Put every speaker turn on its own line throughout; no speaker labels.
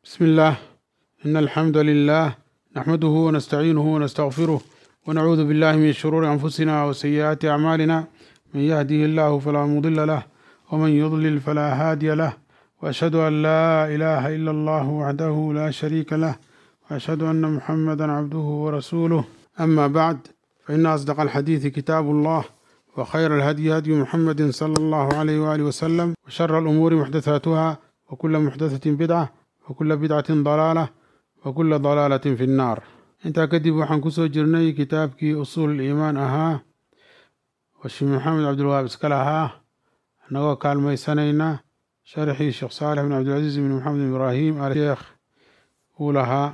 بسم الله إن الحمد لله نحمده ونستعينه ونستغفره ونعوذ بالله من شرور أنفسنا وسيئات أعمالنا من يهده الله فلا مضل له ومن يضلل فلا هادي له وأشهد أن لا إله إلا الله وحده لا شريك له وأشهد أن محمدا عبده ورسوله أما بعد فإن أصدق الحديث كتاب الله وخير الهدي هدي محمد صلى الله عليه وآله وسلم وشر الأمور محدثاتها وكل محدثة بدعة وكل بدعة ضلالة وكل ضلالة في النار intaa kadib waxaan kusoo jirnay kitaabkii usuul iimaan ahaa oo sheekh maxamed cabdilwahaab iskale ahaa annagoo kaalmaysanayna sharxii sheekh saalix bin cabdilcasiis bin maxamed bin ibraahim alsheekh uu lahaa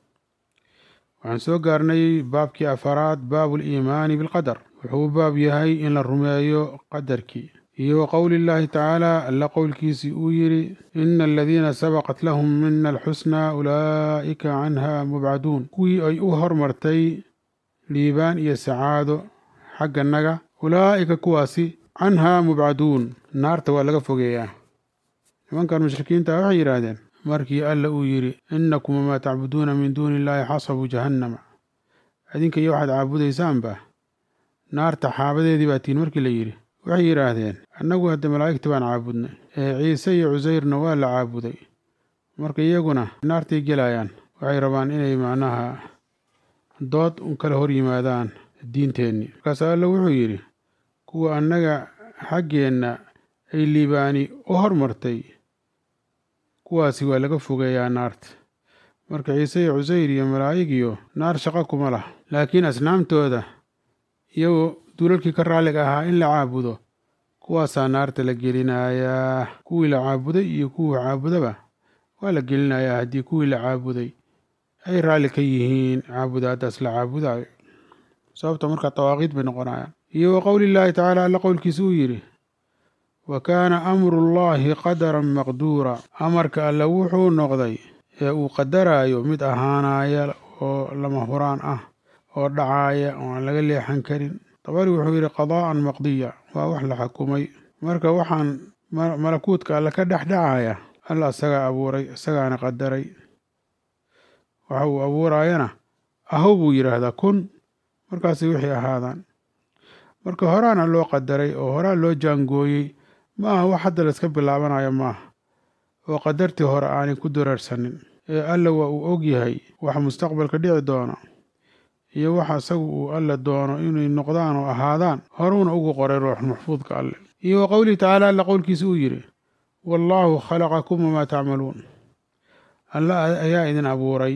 waxaan soo gaarnay baabkii afaraad baabu liimaani bilqadar wuxuu u baab yahay in la rumeeyo qadarkii iyo wa qowli llaahi tacaala alla qowlkiisii uu yidhi ina aladiina sabaqat lahum mina alxusnaa ulaa'ika canha mubcaduun kuwii ay u hormartay liibaan iyo sacaado xagganaga ulaa'ika kuwaasi canhaa mubcaduun naarta waa laga fogeeyaa nimankan mushrikiinta waxay yidhaahdeen markii alla uu yidhi inakum wamaa tacbuduuna min duuni illaahi xasabu jahannama idinka iyo waxaad caabudaysaanba naarta xaabadeedii baa tiin markii la yidhi waxay yidhaahdeen annagu hadda malaa'igta baan caabudnay ee ciise iyo cusayrna waa la caabuday marka iyaguna naartay gelayaan waxay rabaan inay macnaha dood un kala hor yimaadaan diinteennii markaas alla wuxuu yidhi kuwa annaga xaggeenna ay liibaani u hormartay kuwaasi waa laga fogeeyaa naarta marka ciise iyo cusayr iyo malaa'igiyo naar shaqo kuma lah laakiin asnaamtooda iyagoo duulalkii ka raalliga ahaa in la caabudo kuwaasaa naarta la gelinayaa kuwii la caabuday iyo kuwii caabudaba waa la gelinayaa haddii kuwii la caabuday ay raalli ka yihiin caabudaadaas la caabudayo sababta markaa dawaaqiid bay noqonayaan iyo wa qowlillaahi tacaala alla qowlkiisa uu yidhi wa kaana amrullaahi qadaran maqduura amarka alle wuxuu noqday ee uu qadaraayo mid ahaanaya oo lama huraan ah oo dhacaaya oo aan laga leexan karin dabari wuxuu yidhi qadaa'an maqdiya waa wax la xukumay marka waxaan malakuutka alle ka dhex dhacaya alla isagaa abuuray isagaana qadaray waxa uu abuuraayana ahow buu yidhaahdaa kun markaasay wixii ahaadaan marka horaana loo qadaray oo horaa loo jaangooyey ma aha wax hadda layska bilaabanayo maaha oo qadartii hore aanay ku dareersanin ee alla waa uu og yahay wax mustaqbalka dhici doona iyo waxa isagu uu alle doono inay noqdaan oo ahaadaan horuuna ugu qoray ruux maxfuudka alle iyo wa qowlihi tacaala alla qowlkiisa uu yidhi wallaahu khalaqakum wamaa tacmaluun alla ayaa idin abuuray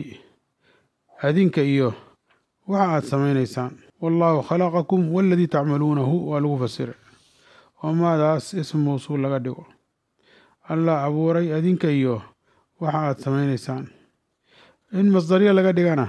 adinka iyo waxa aad samaynaysaan wallaahu khalaqakum waaladii tacmaluunahu waa lagu fasiray oo maadaas ism mawsuul laga dhigo allah abuuray adinka iyo waxa aad samaynaysaan in masdaryo laga dhigana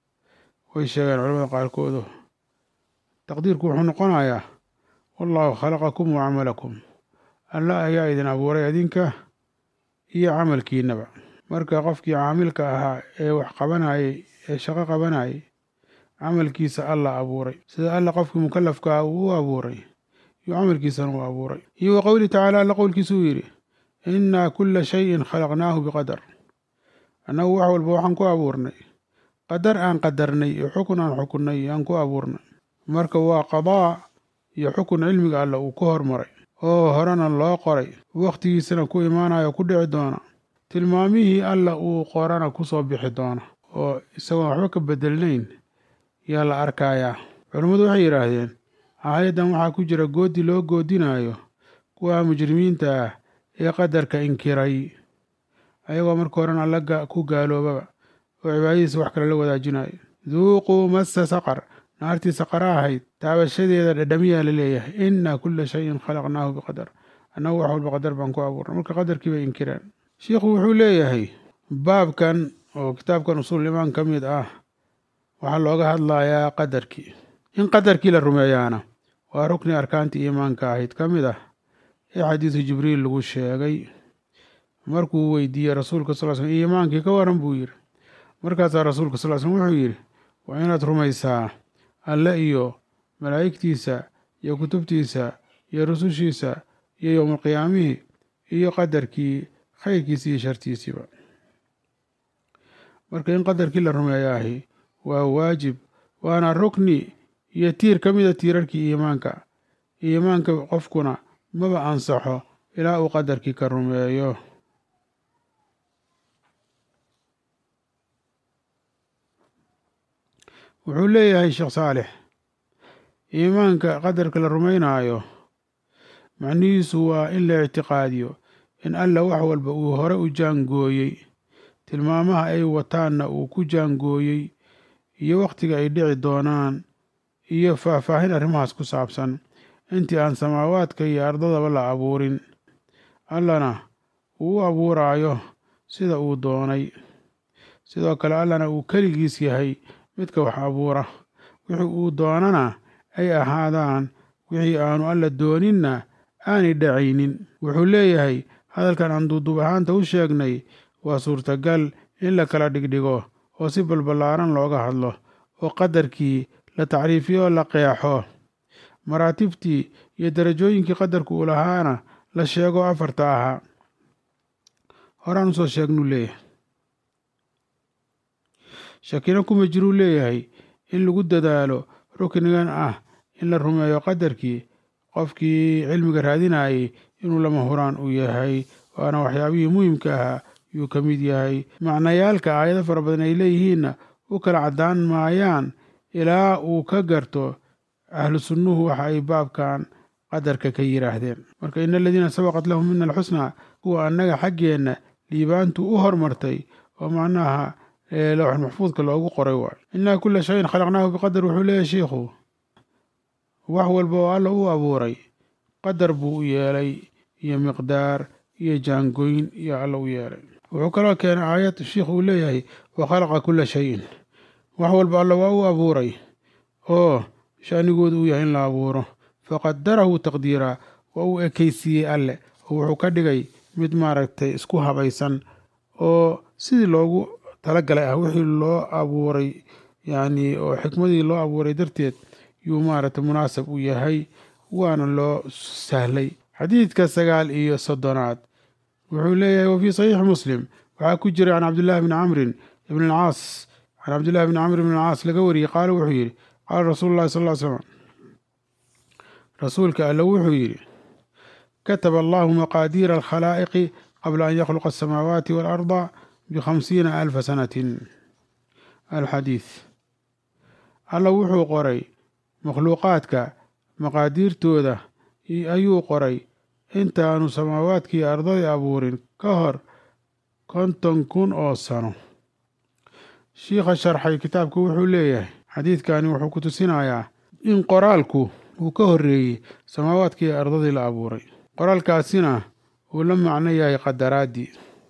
way sheegeen culamada qaarkoodu taqdiirku wuxuu noqonayaa wallaahu khalaqakum wa camalakum alla ayaa idin abuuray adinka iyo camalkiinaba marka qofkii caamilka ahaa ee wax qabanayay ee shaqo qabanayay camalkiisa alla abuuray sida alla qofkii mukalafka ah uu u abuuray iyo camalkiisana uu abuuray iyo wa qowlihi tacaala alla qowlkiisa uu yidhi innaa kulla shayin khalaqnaahu biqadar annagu wax walba waxaan ku abuurnay qadar aan qadarnay iyo xukun aan xukunnay aan ku abuurnay marka waa qadaa iyo xukun cilmiga alle uu ku hormaray oo horena loo qoray wakhtigiisana ku imaanayo ku dhici doona tilmaamihii alla uu qorana ku soo bixi doona oo isagoon waxba ka bedelnayn yaa la arkayaa culammadu waxay yidhaahdeen aayaddan waxaa ku jira goodi loo goodinayo kuwa mujrimiinta ah ee qadarka inkiray ayagoo marka horena alla ku gaaloobaba oo cibaadadiisa wax kale la wadaajinayo duuquu massa saqar naartii saqara ahayd taabashadeeda dhadhamiyaa la leeyahay innaa kulla shayin khalaqnaahu biqadar annagu wax walba qadar baan ku abuurnay marka qadarkii bay inkireen shiikhu wuxuu leeyahay baabkan oo kitaabkan usuul imaan ka mid ah waxaa looga hadlayaa qadarkii in qadarkii la rumeeyaana waa rukni arkaantii iimaanka ahayd ka mid ah ee xadiisu jibriil lagu sheegay markuu weydiiyey rasuulka sal slm iimaankii ka waran buu yidhi markaasaa rasuulka sal slm wuxuu yidhi waa inaad rumaysaa alle iyo malaa'igtiisa iyo kutubtiisa iyo rusushiisa iyo yowmalqiyaamihii iyo qadarkii khayrkiisi iyo shartiisiiba marka in qadarkii la rumeeyaahi waa waajib waana rukni iyo tiir ka mida tiirarkii iimaanka iimaanka qofkuna maba ansaxo ilaa uu qadarkii ka rumeeyo wuxuu leeyahay sheekh saalix iimaanka qadarka la rumaynaayo macnihiisu waa in la ictiqaadiyo in alla wax walba uu hore u jaangooyey tilmaamaha ay wataanna uu ku jaangooyey iyo wakhtiga ay dhici doonaan iyo faahfaahin arrimahaas ku saabsan intii aan samaawaadka iyo ardadaba la abuurin allana uu u abuuraayo sida uu doonay sidoo kale allana uu keligiis yahay midka wax abuura wixii uu doonana ay ahaadaan wixii aanu alla dooninna aanay dhacaynin wuxuu leeyahay hadalkan aan duuduub ahaanta u sheegnay waa suurtagal in la kala dhigdhigo oo si balballaaran looga hadlo oo qadarkii la tacriifiyo oo la qeexo maraatibtii iyo darajooyinkii qadarku uu lahaana la sheego afarta ahaa horaan usoo sheegnuu leeyahay shakina kuma jiruu leeyahay in lagu dadaalo ruknigan ah in la rumeeyo qadarkii qofkii cilmiga raadinayay inuu lama huraan u yahay waana waxyaabihii muhimka ahaa yuu ka mid yahay macnayaalka aayado fara badan ay leeyihiinna u kala caddaan maayaan ilaa uu ka garto ahlu sunnuhu waxa ay baabkan qadarka ka yidhaahdeen marka ina aladiina sabaqat lahum mina alxusnaa kuwa annaga xaggeenna liibaantu u hormartay oo macnaha lowxul maxfuudka loogu qoray waay innaa kula shayin khalaqnaahu biqadar wuxuu leeyahay shiikhu wax walba oo alla u abuuray qadar buu u yeelay iyo miqdaar iyo jaangoyn iyo alla u yeelay wuxuu kaloo keenay aayad shiikh uu leeyahay wa khalaqa kula shayin wax walba alla waa u abuuray oo shaanigoodu uu yahay in la abuuro faqadarahu taqdiiraa waa uu ekaysiiyey alle oo wuxuu ka dhigay mid maaragtay isku habaysan oo sidii loogu talagalay ah wixii loo abuuray yacni oo xikmadii loo abuuray darteed yuu maaragtay munaasab u yahay waana loo sahlay xadiidka sagaal iyo soddonaad wuxuu leeyahay wa fii saxiixi muslim waxaa ku jiray can cabdillahi bni camrin ibn alcaas can cabdillahi bni camr ibn alcaas laga wariyey qaala wuxuu yidhi qaala rasuulu llahi sal ll slam rasuulka alle wuxuu yidhi kataba allahu maqaadiira alkhalaa'iqi qabla an yakhluqa asamaawaati waalarda bikhamsiina alfa sanatin alxadiid alla wuxuu qoray makhluuqaadka maqaadiirtooda ayuu qoray intaanu samaawaadkii ardadii abuurin ka hor konton kun oo sano shiikha sharxay kitaabku wuxuu leeyahay xadiidkani wuxuu ku tusinayaa in qoraalku uu ka horreeyey samaawaadkii ardadii la abuuray qoraalkaasina uu la macno yahay qadaraaddii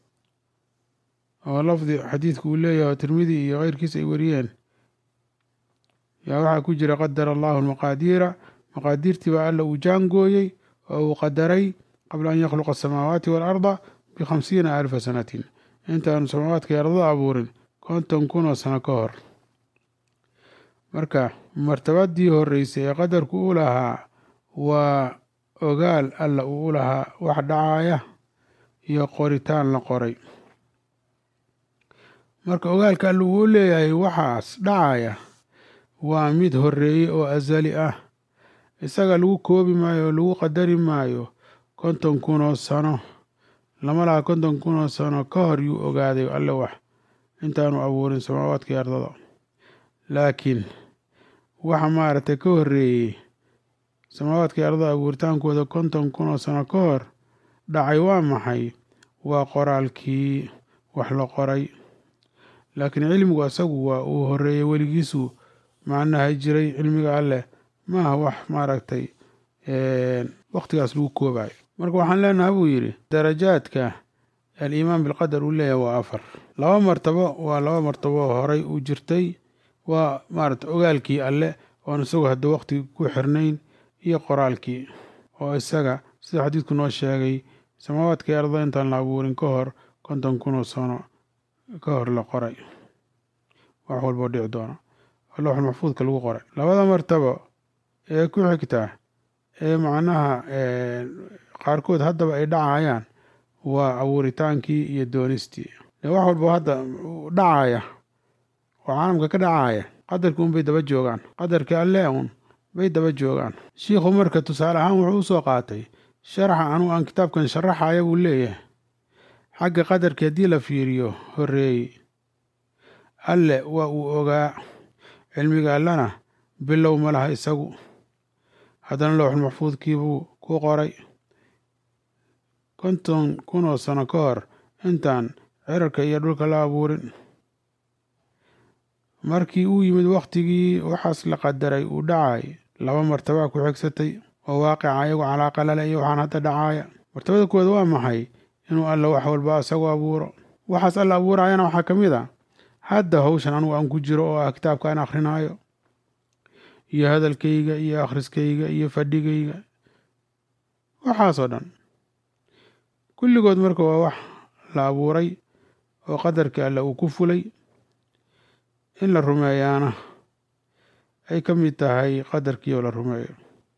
oo lafdi xadiidku uu leeyahay oo tirmidi iyo keyrkiis ay wariyeen yaa waxaa ku jira qadara allahu almaqaadiira maqaadiirtii baa alla uu jaangooyey oo uu qadaray qabla an yakhluqa asamaawaati waalarda bikhamsiina alfa sanatin intaanu samaawaadka ardada abuurin konton kun oo sano ka hor marka martabadii horreysay ee qadarku u lahaa waa ogaal alla uu u lahaa wax dhacaya iyo qoritaan la qoray marka ogaalka alla uu u leeyahay waxaas dhacaya waa mid horreeyey oo asali ah isaga lagu koobi maayo oo lagu qadari maayo konton kun oo sano lama laha konton kun oo sano ka hor yuu ogaaday alle wax intaanu abuurin samaawaadkii ardada laakiin waxa maaragtay ka horreeyey samaawaadkii ardada abuuritaankooda konton kun oo sano ka hor dhacay waa maxay waa qoraalkii wax la qoray laakiin cilmigu asagu waa uu horreeyey weligiisu macnaha jiray cilmiga alleh maaha wax maaragtay wakhtigaas lagu koobayo marka waxaan leenaha buu yidhi darajaadka aliimaan bilqadar uu leeyahay waa afar laba martabo waa laba martabo horay u jirtay waa maaragtay ogaalkii alle oon isagu hadda wakhti ku xirnayn iyo qoraalkii oo isaga sida xadiidku noo sheegay samaawaadkii ardada intaan la abuurin ka hor konton kunoo sano ka hor la qoray wax walboo dhici doona oo lowxul maxfuudka lagu qoray labada martabo ee ku xigta ee macnaha qaarkood haddaba ay dhacayaan waa abuuritaankii iyo doonistii dee wax walba hadda dhacaya oo caalamka ka dhacaya qadarkii un bay daba joogaan qadarkii alle un bay daba joogaan shiikhu marka tusaale ahaan wuxuu usoo qaatay sharaxa anugu aan kitaabkan sharaxaya buu leeyahay xagga qadarkii haddii la fiiriyo horreeyey alle waa uu ogaa cilmiga allena bilow ma laha isagu haddana lowxul maxfuudkiibuu ku qoray konton kun oo sano ka hor intaan cirarka iyo dhulka la abuurin markii uu yimid wakhtigii waxaas la qadaray uu dhacay laba martabaa ku xigsatay oo waaqica ayagu calaaqa lale iyo waxaan hadda dhacaaya martabada koowaad waa maxay inuu alla wax walba isagu abuuro waxaas alla abuurayana waxaa ka mid a hadda hawshan anugu aan ku jiro oo ah kitaabka aan akrinaayo iyo hadalkayga iyo akhriskayga iyo fadhigayga waxaasoo dhan kulligood marka waa wax la abuuray oo qadarkii alle uu ku fulay in la rumeeyaana ay ka mid tahay qadarkii oo la rumeeyo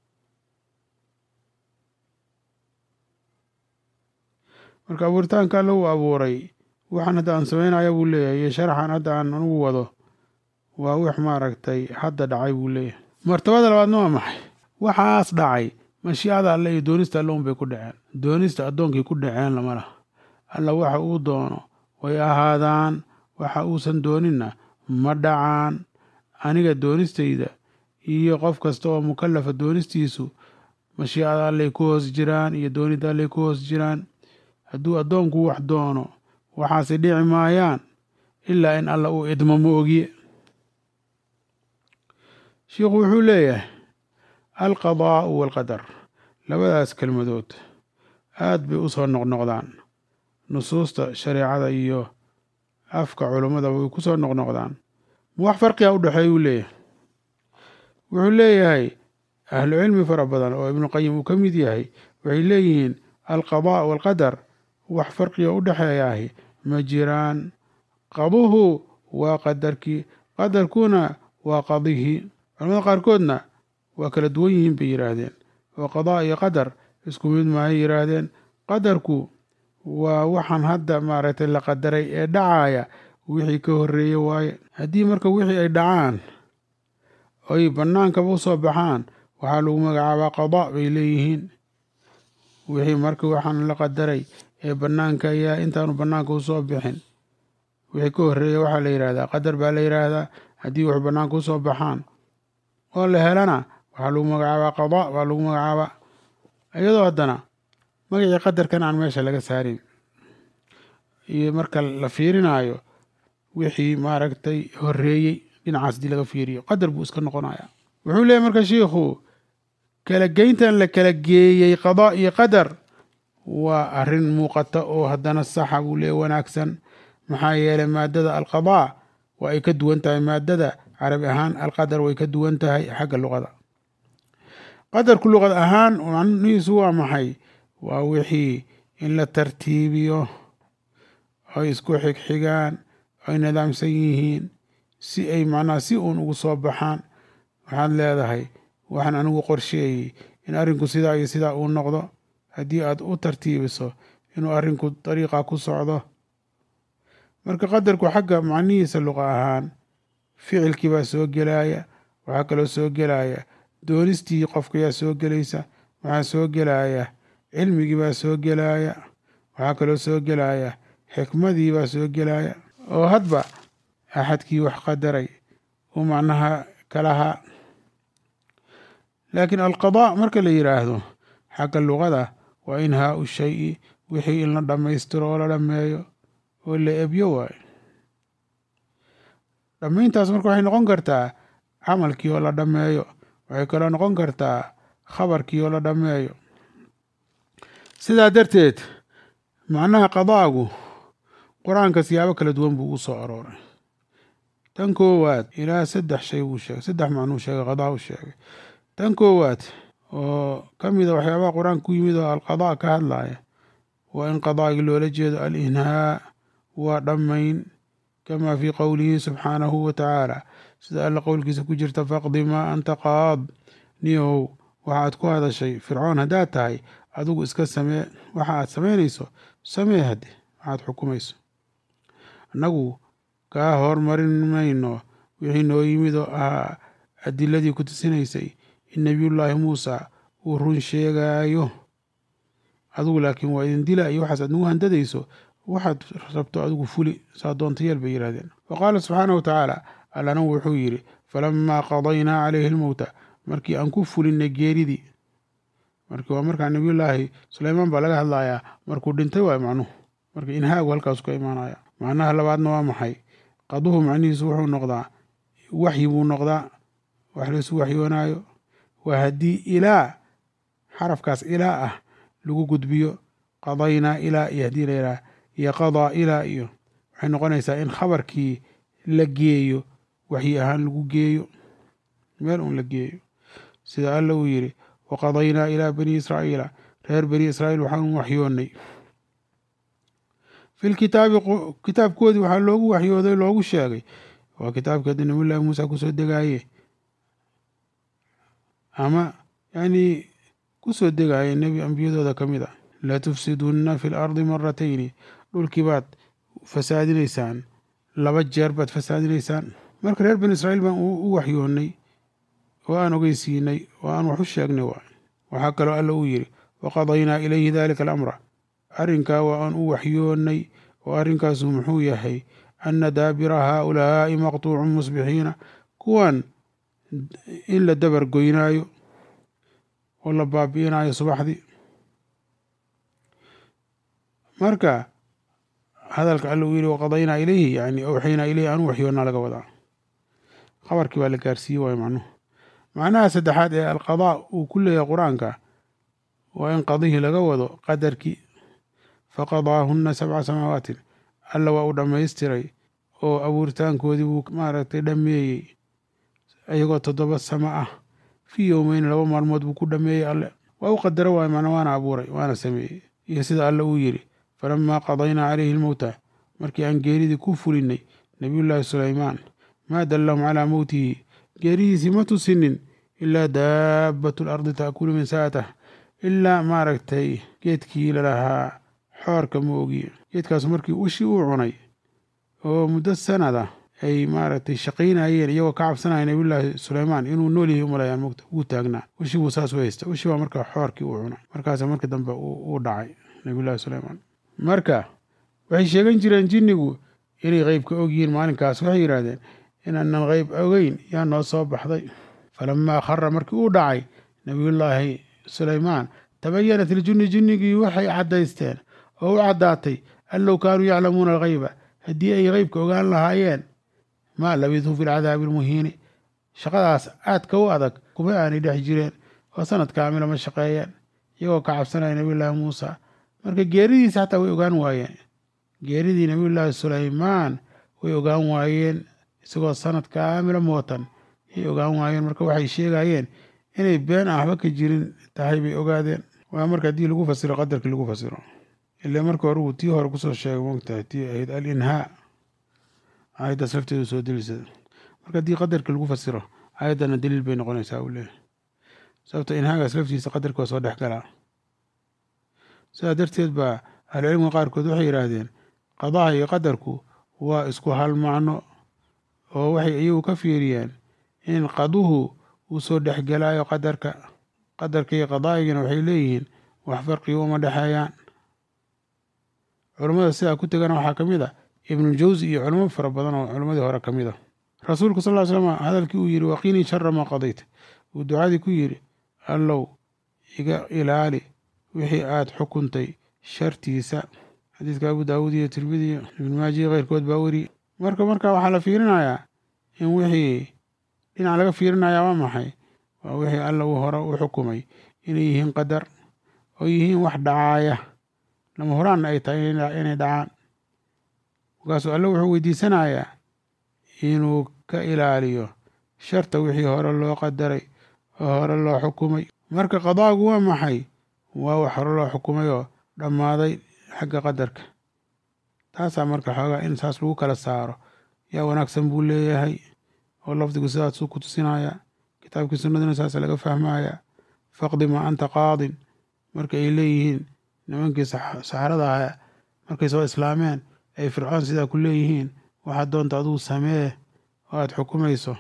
marka abuuritaanka alle uu abuuray waxaan hadda aan samaynaya buu leeyahay iyo sharaxan hadda aan anugu wado waa wix maaragtay hadda dhacay buu leeyahay martabada labaadna waa maxay waxaas dhacay mashiicada alle iyo doonista alle unbay ku dhaceen doonista addoonkii ku dhaceen lama laha alla waxa uu doono way ahaadaan waxa uusan dooninna ma dhacaan aniga doonistayda iyo qof kasta oo mukallafa doonistiisu mashiicada allay ku hoos jiraan iyo doonida allay ku hoos jiraan hadduu addoonku wax doono waxaase dhici maayaan ilaa in alla uu idmo ma ogiye shiikhu wuxuu leeyahay alqadaa'u waalqadar labadaas kelmadood aad bay u soo noqnoqdaan nusuusta shareecada iyo afka culummada way ku soo noqnoqdaan ma wax farqiga u dhexeeya uu leeyahay wuxuu leeyahay ahlu cilmi fara badan oo ibnuqayim uu ka mid yahay waxay leeyihiin alqadaa waalqadar wax farqiga u dhexeeyaahi ma jiraan qaduhu waa qadarkii qadarkuna waa qadihii culamada qaarkoodna waa kala duwan yihiin bay yidhaahdeen oo qadaa iyo qadar isku mid maahay yidhaahdeen qadarku waa waxaan hadda maaragtay la qadaray ee dhacaya wixii ka horreeye waaye haddii marka wixii ay dhacaan oy bannaankaba u soo baxaan waxaa lagu magacaabaa qadaa bay leeyihiin wixii marka waxaan la qadaray ee bannaanka ayaa intaanu bannaanka u soo bixin wixii ka horreeya waxaa la yidhahdaa qadar baa la yidhaahdaa haddii wax bannaanka u soo baxaan oo la helana waxaa lagu magacaabaa qadaa baa lagu magacaabaa iyadoo haddana magacii qadarkan aan meesha laga saarin iyo marka la fiirinaayo wixii maaragtay horreeyey dhinacaas haddii laga fiiriyo qadar buu iska noqonaya wuxuu leeyahy marka shiikhu kala geyntan la kala geeyey qadaa iyo qadar waa arrin muuqata oo haddana saxa buu leeyahy wanaagsan maxaa yeelay maadada alqadaa waa ay ka duwan tahay maadada carabi ahaan alqadar way ka duwan tahay xagga luqada qadarku luqad ahaan macnihiisu waa maxay waa wixii in la tartiibiyo oy isku xigxigaan oy nidaamsan yihiin si ay macnaha si uun ugu soo baxaan waxaad leedahay waxaan anigu qorsheeyey in arrinku sidaa iyo sidaa uu noqdo haddii aad u tartiibiso inuu arrinku dariiqa ku socdo marka qadarku xagga macnihiisa luqa ahaan ficilkii baa soo gelaya waxaa kaloo soo gelaya doonistii qofkayaa soo gelaysa waxaa soo gelaya cilmigii baa soo gelaya waxaa kaloo soo gelaya xikmadii baa soo gelaya oo hadba axadkii wax qadaray uu macnaha kalahaa laakiin alqadaa marka la yidhaahdo xagga luqada waa inhaau shayi wixii in la dhammaystiro oo la dhammeeyo oo la ebyo waayo dhammayntaas marka waxay noqon kartaa camalkii oo la dhammeeyo waxay kaloo noqon kartaa khabarkii oo la dhammeeyo sidaa darteed macnaha qadaagu qur-aanka siyaabo kala duwan buu u soo arooray tan koowaad ilaa saddex shay buu sheegay saddex macnuu sheegay qadaa u sheegay tan koowaad oo ka mida waxyaabaha qur-aanka ku yimid oo alqadaa ka hadlaya waa in qadaagii loola jeedo alinhaa waa dhammayn kama fii qowlihi subxaanahu wa tacaala sida alla qowlkiisa ku jirta faqdi maa anta qaad niyow waxaad ku hadashay fircoon haddaad tahay adigu iska samee waxa aad samaynayso samee hadde waxaad xukumayso annagu kaa hormarin mayno wixii noo yimid oo ahaa adiladii ku tusinaysay in nebiyullaahi muusa uu run sheegaayo adigu laakiin waa idin dila iyo waxaas aad nagu handadayso waxaad rabto adigu fuli saa doonta yeel bay yidhahdeen wa qaala subxaanahu wa tacaala allana wuxuu yidhi falamaa qadaynaa calayhi lmowta markii aan ku fulinay geeridii markii waa markaa nebiyullaahi suleymaan baa laga hadlayaa markuu dhintay waay macnuhu marka inhaagu halkaasu ka imaanaya macnaha labaadna waa maxay qaduhu macnihiisu wuxuu noqdaa waxyi buu noqdaa wax laysu waxyoonaayo waa haddii ilaa xarafkaas ilaa ah lagu gudbiyo qadaynaa ilaa iyo haddii layidhaha iyo qadaa ilaa iyo waxay noqonaysaa in khabarkii la geeyo waxyi ahaan lagu geeyo meel uun la geeyo sida alla uu yidhi waqadaynaa ilaa bani israa'iila reer bani israa'iil waxaanu waxyoonnay fi lkitaabi kitaabkoodii waxaa loogu waxyooday loogu sheegay waa kitaabkii hadda nabiyullaahi muusa kusoo degaaye ama yacnii kusoo degaaye nebi ambiyadooda ka mid a latufsidunna fi lardi maratayni dhulkii baad fasaadinaysaan laba jeer baad fasaadinaysaan marka reer bani israa'iil baan u waxyoonnay oo aan ogeysiinay oo aan wax u sheegnay waay waxaa kaloo alla uu yidhi waqadaynaa ilayhi dalika alamra arrinkaa waa aan u waxyoonnay oo arrinkaasu muxuu yahay anna daabira haaulaa'i maqtuucun musbixiina kuwan in la dabar goynaayo oo la baabi'inaayo subaxdii marka hadalka alla uu yidhi waqadaynaa ilayhi yani awxaynaa ilayhi aan u waxyoonnaa laga wadaa khabarkii baa la gaarsiiyey waayo macnuhu macnaha saddexaad ee alqadaa uu ku leeyahay qur-aanka waa in qadihii laga wado qadarkii faqadaahunna sabca samaawatin alla waa uu dhammaystiray oo abuuritaankoodii buu maaragtay dhammeeyey iyagoo toddoba samo ah fii yowmeyn laba maalmood buu ku dhammeeyey alle waa u qadaro waay macna waana abuuray waana sameeyey iyo sida alle uu yidhi falamaa qadaynaa calayhi lmowta markii aan geeridii ku fulinay nebiyullaahi sulaymaan maa dallahum calaa mowtihi geeridiisii ma tusinin ilaa daabbatu lardi ta'kulu min saatah ilaa maaragtay geedkii lalahaa xoorka ma ogiye geedkaasu markii ushii uu cunay oo muddo sanada ay maaragtay shaqaynayeen iyagoo ka cabsanaya nabiyullaahi suleymaan inuu nool yahay umalayaan mogta wuu taagnaa ushii buu saas u haysta ushii baa markaa xoorkii uu cunay markaasa markii dambe uu dhacay nabiyullaahi suleymaan marka waxay sheegan jireen jinnigu inay qeybka og yihiin maalinkaas waxay yidhaahdeen inaanan qeyb ogeyn yaa noo soo baxday falamaa khara markii uu dhacay nabiyullaahi suleymaan tabayanat iljunni jinnigii waxay caddaysteen oo u caddaatay an low kaanuu yaclamuuna alghayba haddii ay qeybka ogaan lahaayeen maa labithuu fi lcadaabi almuhiini shaqadaas aadka u adag kuma aanay dhex jireen oo sanad kaamila ma shaqeeyeen iyagoo ka cabsanaya nabiyullaahi muusa marka geeridiisa xataa way ogaan waayeen geeridii nabiyullaahi suleymaan way ogaan waayeen isagoo sanad kaamila mootan yay ogaan waayeen marka waxay sheegayeen inay been aan waxba ka jirin tahay bay ogaadeen waa marka haddii lagu fasiro qadarkii lagu fasiro ile marka hore uu tii hore kusoo sheegay mogtahay tii ahayd alinhaa aayaddaas lafteedu soo delisada marka haddii qadarkii lagu fasiro aayaddana daliil bay noqonaysaa uu leeyahy sababto inhaagaas laftiisa qadarkii waa soo dhex galaa sidaa darteed baa ahlucilmiga qaarkood waxay yidhaahdeen qadaha iyo qadarku waa isku hal macno oo waxay iyagu ka fiiriyeen in qaduhu uu soo dhexgelaayo qadarka qadarka iyo qadaa'igana waxay leeyihiin wax farqiga uma dhexeeyaan culammada sidaa ku tegana waxaa ka mid a ibnuljawsi iyo culamo fara badan oo culammadii hore ka mid a rasuulku sal ly slam hadalkii uu yidhi waqiinii shara maa qadayt uu ducadii ku yidhi allow iga ilaali wixii aad xukuntay shartiisa xadiidka abu daawuud iyo tirmidi iyo ibnu maaji iyo keyrkood baa weri marka marka waxaa la fiirinayaa in wixii dhinac laga fiirinayaa waa maxay waa wixii alla uu hore u xukumay inay yihiin qadar oo yihiin wax dhacaaya lama horaanna ay tahay inay dhacaan markaasuu alle wuxuu weydiisanayaa inuu ka ilaaliyo sharta wixii hore loo qadaray oo hore loo xukumay marka qadaagu waa maxay waa wax hore loo xukumay oo dhammaaday xagga qadarka taasaa marka xoogaa in saas lagu kala saaro yaa wanaagsan buu leeyahay oo lafdigu sidaasuu ku tusinaya kitaabkii sunnaduna saas laga fahmaya faqdi maa anta qaadin marka ay leeyihiin nimankii saxarada ahaa markay soo islaameen ay fircoon sidaa ku leeyihiin waxaad doonta adigu samee oo aada xukumayso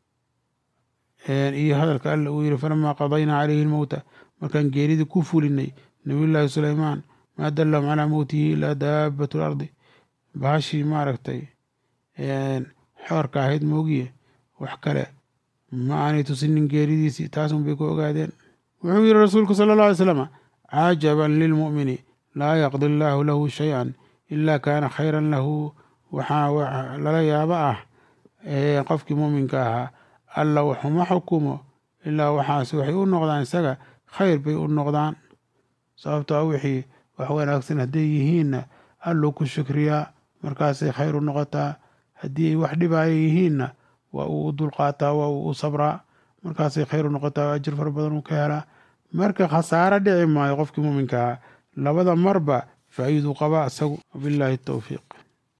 iyo hadalka alla uu yihi falamaa qadaynaa calayhi lmowta markaan geeridii ku fulinay nabiyullaahi suleymaan maa dallahum calaa mowtihi ilaa daabatu lardi bahashii maaragtay xoorka ahayd moogiye wax kale ma aanay tusinin geeridiisii taasun bay ku ogaadeen wuxuu yihi rasuulku sala alla alay slam cajaban lilmu'mini laa yaqdi allaahu lahu shay-an ilaa kaana khayran lahu waxaa lala yaabo ah qofkii muuminka ahaa alla waxuma xukumo ilaa waxaas waxay u noqdaan isaga khayr bay u noqdaan sababto a wixii wax wanaagsan hadday yihiinna alluu ku shukriyaa markaasay khayr u noqotaa haddii ay wax dhibaaya yihiinna waa uu u dulqaataa waa uu u sabraa markaasay khayr u noqotaa oo ajir fara badan uu ka helaa marka khasaaro dhici maayo qofkii muuminka ahaa labada marba faa'iiduu qabaa isagu wabilaahi towfiiq